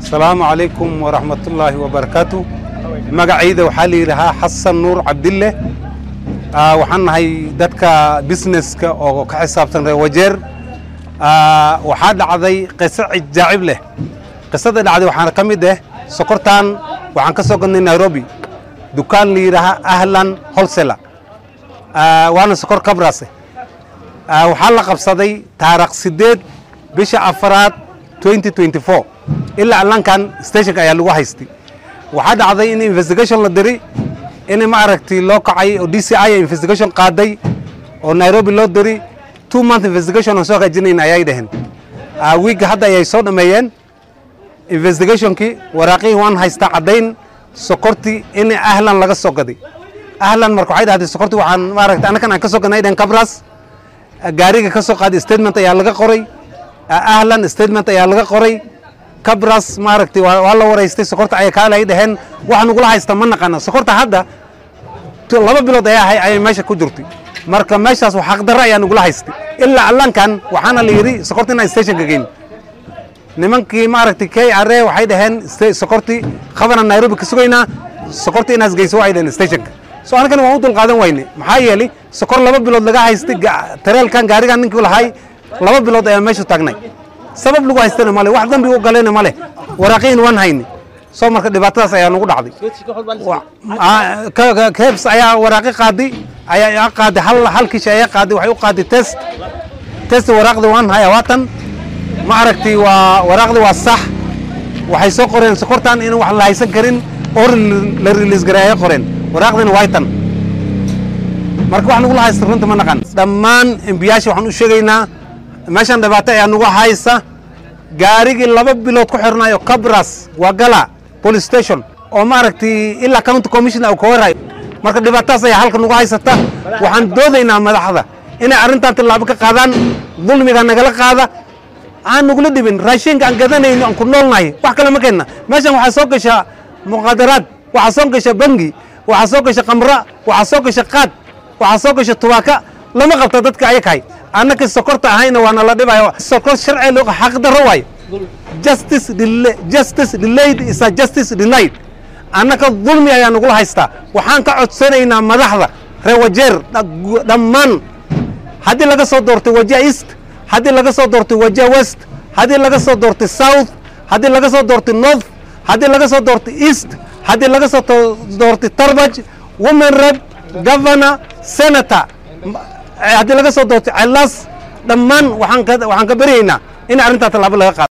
asalaamu calaykum waraxmatullaahi wabarakaatu magacayda waxaa la yidhahaa xasan nuur cabdille Ah, waxaan nahay dadka businesska oo ka xisaabsan reer wajeer Ah, waxaa dhacday qiso jaacib leh qisada dhacday waxaana ka mid ah sokortan waxaan ka soo gadnay nairobi dukaan la yidhaahaa ahlan holsela waana sokor kabrase Ah, waxaa la qabsaday taarikh sideed bisha afaraad 2024 ilaa allankan stationka ayaa lagu haystay waxaa dhacday in investigation la diray in ma aragtay loo kacay oo d c i investigation qaaday oo nairobi loo diray two month investigation aan soo hagaajinayn ayay dhaheen Ah, wiigga hadda ayay soo dhameeyeen investigationkii waraaqihii waan haystaa caddayn sokortii in ahlan laga soo gaday ahlan marka waxay dhahday sokortii waxaan maaragtay annakan aan ka soo gadnay dhaheen kabras gaariga ka soo qaaday statement ayaa laga qoray ahlan statement ayaa laga qoray kabras maaragtay waa waa la waraystay sokorta ayay kaalay dhaheen wax nagula haysta ma naqana sokorta hadda tu- laba bilood ayaa ahay ayay meesha ku jirtay marka meeshaas wax xaqdarro ayaa nagula haystay ilaa allankan waxaana la yidhi sokorta inaan stationka geyn nimankii maaragtay k r a waxay dhaheen sta- sokortii qabana nairobi ka sugaynaa sokortii inaas geyso waxay dhaheen stationka so anagana waan u dulqaadan wayne maxaa yeelay sokor laba bilood laga haystay ga- tareelkan gaarigan ninkii lahay laba bilood ayaa meeshu taagnay sabab lagu haystana male wax dambi u galayna male waraaqiin waan hayni soo marka dhibaatadaas ayaa nagu dhacday Wa- ah, ka- ka- kebs ayaa waraaqi qaaday ayaa qaaday hal hal kishi ayaa qaaday waxay u qaaday test test waraaqdi waan haya waatan ma aragtay waa waraaqdi waa sax waxay soo qoreen sokortan in wax la haysan karin oo la release garay ayay qoreen waraaqdina waa tan marka wax nagula haysta runta ma naqan dhammaan embiyaasha waxaan u sheegaynaa meeshan dhibaato ayaa nagu haysa gaarigii laba bilood ku xirnayo cabras waa gala police station oo maaragtay ilaa county commissioner uu ka warayo marka dhibaatadaas ayaa halka nagu haysata waxaan doodaynaa madaxda inay arrintan tillaabo ka qaadaan dulmiga nagala qaada aan nagula dhibin raashinka aan gadanayno aan ku noolnahay wax kale ma keenna meeshan waxaa soo gashaa muqaadaraad waxaa soo gasha bangi waxaa soo gasha kamra waxaa soo gasha qaad waxaa soo gasha tubaaka lama qabta dadka ayakahay annaka sokorta ahayna waana la dhibayo sokor sharci loo xaq darro waayo justice dela- justice delayed is a justice denied annaka dulmi ayaa nagula haystaa waxaan ka codsanaynaa madaxda reer wajeer dha- dhammaan haddii laga soo doortay wajia east haddii laga soo doortay wajia west haddii laga soo doortay south haddii laga soo doortay north haddii laga soo doortay east haddii laga soo to- doortay tarbaj women rep governor senator m- eh, haddii laga soo doortay celas dhammaan waxaan ka waxaan ka baryaynaa in arrintaa tallaabo laga qaado